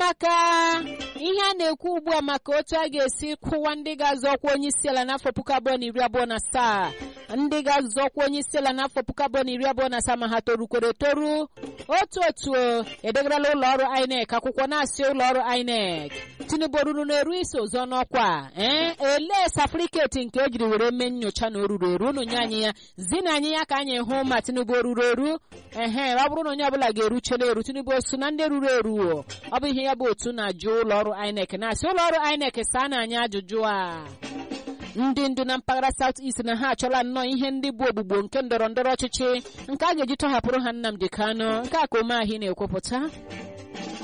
maka ihe a na-ekwu ugbu a maka otu a ga-esi kwụwa ndị ga-azọ ọkwa onye isi ala n'afọ puku abụọ na iri abụọ na asaa ndị ga-azọ ọkwa onye isi ala n'afọ puku abụọ na iri abụọ na asaa ma ha torukwere toru otu otu edegarala ụlọ ọrụ INEC akwụkwọ na-asị ụlọ ọrụ INEC tinubu ruru na-eru isi ọzọ n'ọkwa ee elee safriketi nke ejiri were mee nyocha na o ruru eru unu nye anyị ya zina anyị ya ka anyị hụ ma tinubu o ruru eru ehe ọ bụrụ na onye ọbụla ga-eruchela eru tinubu osu na ndị ruru eru ọ bụ ihe ya bụ otu na-ajụ ụlọ ọrụ INEC na-asị ụlọ ọrụ INEC saa na anyị ajụjụ a ndị ndu na mpaghara South East na ha achọla nnọọ ihe ndị bụ ogbugbo nke ndọrọ ndọrọ ọchịchị nke a ga-eji tọhapụrụ ha Nnamdi Kanu nke a ka Umeahi na-ekwupụta